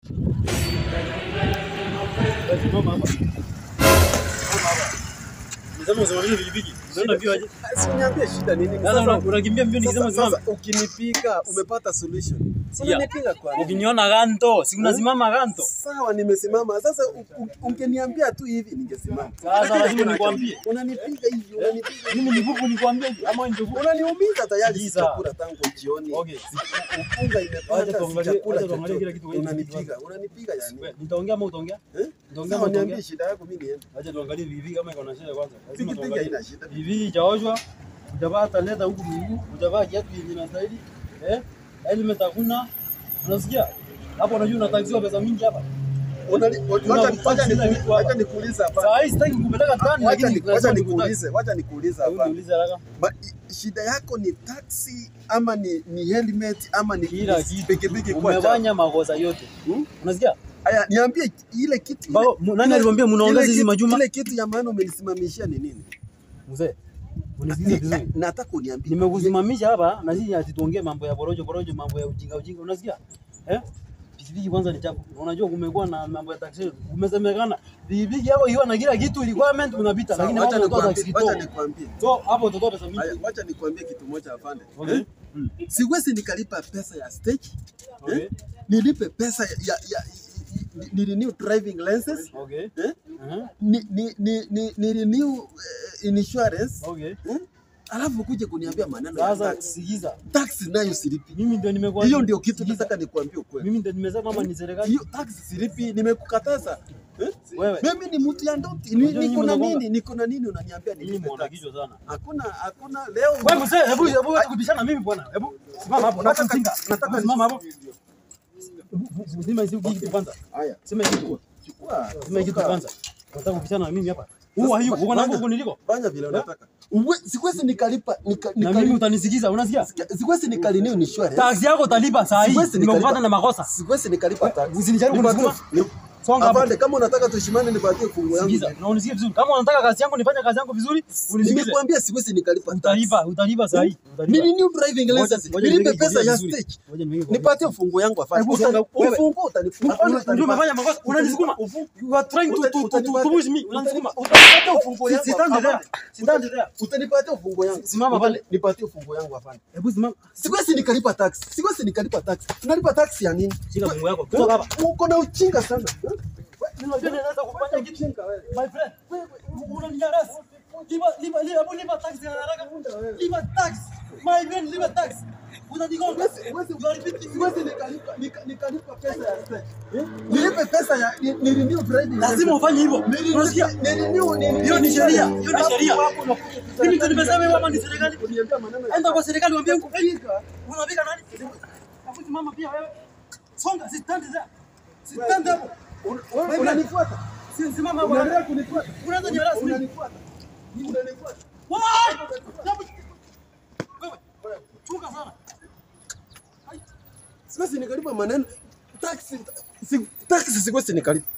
Simama hapa. Simama hapa. Nisema usimamishe pikipiki. Unaenda mbio aje? Si uniambie shida nini? Sasa una- unakimbia mbio nikisema sasa, simama. sasa ukinipiga umepata solution. Si Sikia. unanipiga kwa nini? Ukiniona ganto, si unasimama ganto. Sawa, nimesimama. Sasa u- u- ungeniambia tu hivi ningesimama. Sasa lazima nikwambie. Unanipiga hivi, unanipiga hivi. Mimi ni bubu nikwambie hivi ama ndio bubu. Unaniumiza tayari Giza. sijakula tangu jioni. Okay. Si- Ufunga Wacha imepata tuangalie- sijakula wacha tuangalie chochote. kila kitu kwa hii Unanipiga, unanipiga yani. Wewe, Nitaongea ama utaongea? Eh? Nitaongea ama Sawa, niambie utaongea? shida yako mimi niende. Acha tuangalie vivi kama iko na shida kwanza. Lazima Pikipiki tuangalie. haina shida. Vivi ijaoshwa, hujavaa hata leda huku miguu, hujavaa kiatu yenye inastahili. Eh? Helmet hakuna. Unasikia? Hapo unajua unataxiwa pesa mingi hapa. Unani- Una- wacha- wacha sina niku- vitu hapa. wacha nikuulize hapa. Saa hii sitaki kupeleka tani Wacha lakini ni- wacha lazima nikutaki. nikuulize, wacha nikuulize Hebu hapa. niulize haraka. Ba- i- shida yako ni taxi ama ni, ni helmet ama ni Kila ni kitu. pikipiki kwa chafu? Umefanya makosa yote. Hmm? Unasikia? Aya, niambie ile kitu Bao, ile- mu- nani ile- alikwambia mnaongea ile sisi kitu- majuma? Ile kitu ya maana umenisimamishia ni nini? Mzee, unisikize Ni- vizuri. Nataka uniambie. Nimekusimamisha hapa na sisi ati tuongee mambo ya borojo borojo, mambo ya ujinga ujinga, unasikia? Eh? Pikipiki kwanza ni chafu. Unajua kumekuwa na mambo ya taxi. Umesemekana pikipiki yako ikiwa na kila kitu requirement unapita, Sawa, lakini wacha hapo unatoa nikwambie- taxi wacha to. nikwambie. So hapo utatoa pesa Aya, mingi. wacha nikwambie kitu moja afande. Okay. Eh? Mm. Siwezi nikalipa pesa ya stage. Okay. Eh? Nilipe pesa ya, ya, ya ni- ni renew driving license. Okay. Eh? Uh-huh. Ni, ni, ni, ni, ni renew uh, insurance. Okay. Eh? Alafu kuja kuniambia maneno ya Sasa tax. sikiza. Tax nayo silipi. Mimi ndio nimekuambia. Hiyo ndio kitu Sikiza. nataka nikuambie ukweli. Mimi ndio nimesema kama ni serikali. Hiyo tax silipi, nimekukataza. Eh? Wewe. Mimi ni mtu ya ndoti. Ni, Unajua niko na nyinyi nini? Niko na nini unaniambia Mimi nilipe mwana tax? kichwa sana. Hakuna hakuna leo. Wewe mzee, hebu hebu acha kubishana na mimi bwana. Hebu simama hapo. Nataka- Nataka nataka- simama hapo. Sema hizi kitu kwanza. Haya, Sema hizi kitu. chukua. Sema hizi kitu toka. kwanza. Nataka kubishana na mimi hapa. Who are you? Uko na huko niliko? Fanya vile unataka. Uwe, siwezi nikalipa nika, Na nika, mimi utanisikiza, unasikia? siwezi nikalinew insurance. Taxi yako utalipa saa hii. Siwezi Nimekupata nikalipa- na makosa. Siwezi nikalipa tax. Usinijaribu Nipatie- kunisukuma. ni- Songa hapo. Afande, kama unataka tushimane nipatie fungu yangu. Sikiza, na unisikie vizuri. Kama unataka kazi yangu nifanye kazi yangu vizuri, unisikize. Nimekuambia siwezi nikalipa tax. Utalipa, utalipa saa hii. Utalipa. Nini new driving Ngoja- license? ngoja Nilipe niweke pesa ya vizuri. stage. Ngoja niweke kwa- Nipatie fungu yangu afanye. Hebu songa, wewe. Ufungu utanipa. Ndio umefanya makosa. Unanisukuma. You are trying to to to to to push me. Unanisukuma. Utanipatia ufungu yangu. Sitandi there. afande. Sitandi there. Utanipatia ufungu yangu. Simama pale. Nipatie ufungu yangu afanye. Hebu simama. Siwezi nikalipa tax. Siwezi nikalipa tax. Unalipa tax ya nini? Shika fungu yako. Kutoka hapa. Uko na ujinga sana. Unajua naweza kufanya kitu. My friend, unaninyanyasa. Lipa lipa lipa hebu lipa tax ya haraka. Lipa tax. My friend, lipa tax. Unanigonga. You are repeating. Siwezi nikalipa nika- nikalipa pesa ya stage. Nilipe pesa ya ni ni renew driving. Lazima ufanye hivyo. Unasikia? Ni renew ni Hiyo ni sheria. Hiyo ni sheria. Hapo unakuja Mimi ndio nimesema wewe kama ni serikali. kuniambia maneno ya Enda kwa serikali uambie huko. kupiga. Unapiga nani? Hebu simama pia wewe. Songa, sitandi there. Sitandi hapo. Wewe unanifuata? Si simama hapo. Unaendelea kunifuata? Unaanza ni rasmi. Unanifuata? Unanifuata? What? Wewe. Chunga sana. Siwezi nikalipa maneno taxi si, taxi siwezi nikalipa